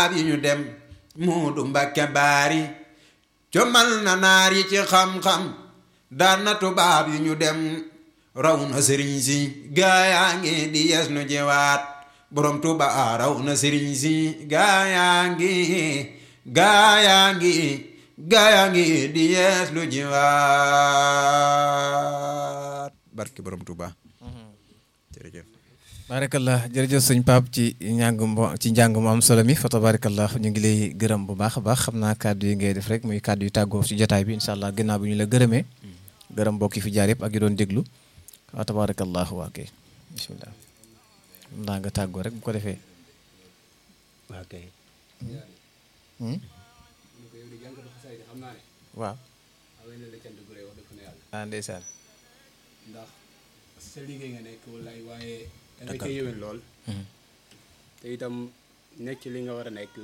tubaab yi ñu dem Moodu Mbakke baari comal na naar yi ci xam-xam daan na tubaab yi ñu dem raw na sëriñ si gaayaa ngi di yes nu jiwaat borom tuba raw na sëriñ si gaayaa ngi gaayaa ngi gaayaa ngi di yes lu jiwaat barke borom tuba jërëjëf barakallah jërëjëf sëñ Pape ci njàng mo ci njàng mu am solo mi fa tabarakallah ñu ngi lay gërëm bu baax a baax xam naa kàddu yi ngay def rek muy kàddu yu tàggoo ci jotaay bi incha allah gannaaw bi ñu la gërëmee gërëm mbokk yi fi jaar yëpp ak yi doon déglu wa tabarakallah waa kay bismillah xam naa nga tàggoo rek bu ko defee waa kay waaw ah ndeysaan ndax sa liggéey nga nekk wallaay waaye da nga cee yéwén lool te itam nekk ci li nga war a nekk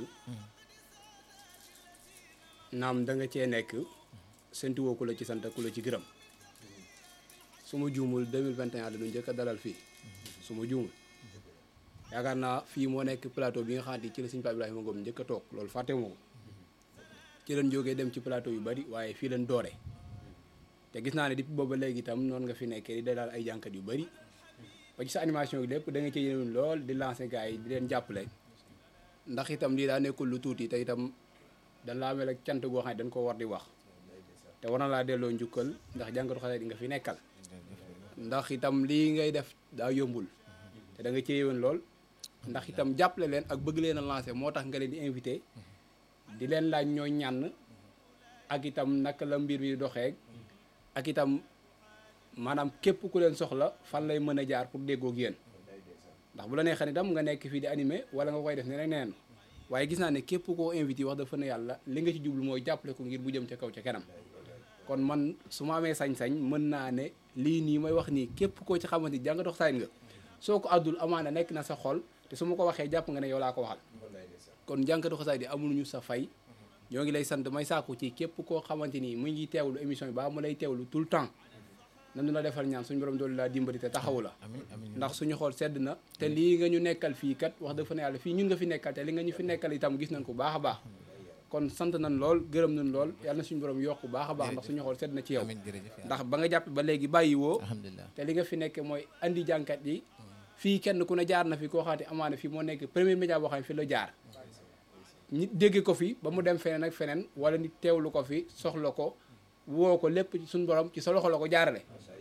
naam da nga cee nekk séntuwoo ku la ci sant ku la ci gërëm su ma juumul 2021 la ñu njëkk a dalal fii su ma juumul yaakaar naa fii moo nekk plateau bi nga xamante ci la sëñ Pape Ibrahima Ngom njëkk a toog loolu fàtte moo ko ci leen jógee dem ci plateau yu bari waaye fii leen doore te gis naa ne depuis booba léegi itam noonu nga fi nekkee di dalal ay jànkat yu bari ba ci sa animation yi lépp da nga ci yéen lool di lancer gars yi di leen jàppale ndax itam lii daa nekkul lu tuuti te itam dañ laa mel ak cant goo xam ne dañ ko war di wax te war na laa delloo njukkal ndax jànkatu xale di nga fi nekkal ndax itam lii ngay def daa yombul te da nga ci yéen lool ndax itam jàppale leen ak bëgg leen a lancer moo tax nga leen di invité di leen laaj ñoo ñànn ak itam naka la mbir mi doxee ak itam maanaam képp ku leen soxla fan lay mën a jaar pour déggoo ak yéen ndax bu la neexee itam nga nekk fii di animé wala nga koy def ne neen waaye gis naa ne képp koo invité wax dafa ne yàlla li nga ci jublu mooy jàppale ko ngir bu jëm ca kaw ca kanam kon man su ma amee sañ-sañ mën naa ne lii nii may wax nii képp koo ci xamante ni jànga dox sañ nga soo ko àddul amaana nekk na sa xol te su ma ko waxee jàpp nga ne yow laa ko waxal kon jànkatu xasaay di amuñu sa fay ñoo ngi lay sant may sàkku ci képp koo xamante ni mu ngi teewlu émission bi ba mu lay teewlu tout le temps nanu la defal ñaan suñu borom doolu laa dimbali te taxawu la ndax suñu xool sedd na te lii nga ñu nekkal fii kat wax dafa ne yàlla fii ñun nga fi nekkal te li nga ñu fi nekkal itam gis nañ ko baax a baax kon sant nañ lool gërëm nañ lool yàlla na suñu borom yokk baax a baax ndax suñu xool sedd na ci yow ndax ba nga jàpp ba léegi bàyyi woo alhamdulilah te li nga fi nekk mooy andi jànkat yi fii kenn ku ne jaar na fi koo xamante amaana fii moo nekk premier média boo xam ne fi la jaar nit dégg ko fi ba mu dem feneen ak feneen wala nit teewlu ko fi soxla ko woo ko lépp ci suñu borom ci sa loxo la ko jaarale